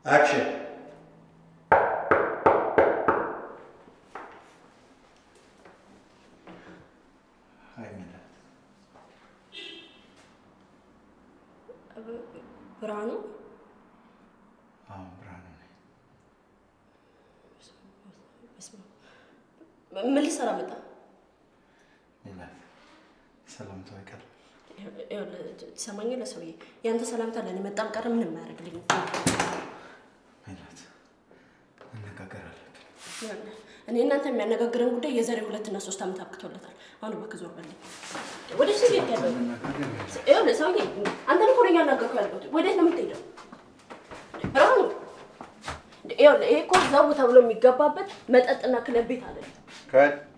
አክሽን ብርሃኑ አዎ ብርሃኑ ነኝ። በስመ አብ። ምን ልትሰራ መጣ? ሜላት ሰላምታው አይቀርም። ትሰማኛለህ ሰውዬ? ያንተ ሰላምታ ለእኔ መጣም ቀረ ምንም አያደርግልኝም። ሜላት መነጋገር አለብን። ይኸውልህ፣ እኔ እናንተ የሚያነጋግረን ጉዳይ የዛሬ ሁለትና ሶስት ዓመት አብቅቶለታል። አሁን እባክህ ዞር በልኝ። ወደ ሱ ቤት ያለው መነጋገር ሜላት ይኸውልህ ሰውዬ፣ አንተን እኮ ነው እያናገርኩህ ያለሁት። ወዴት ነው የምትሄደው? ብርሃኑ፣ ይኸውልህ ይሄ እኮ ዘቡ ተብሎ የሚገባበት መጠጥና ክለብ ቤት አለ። ከ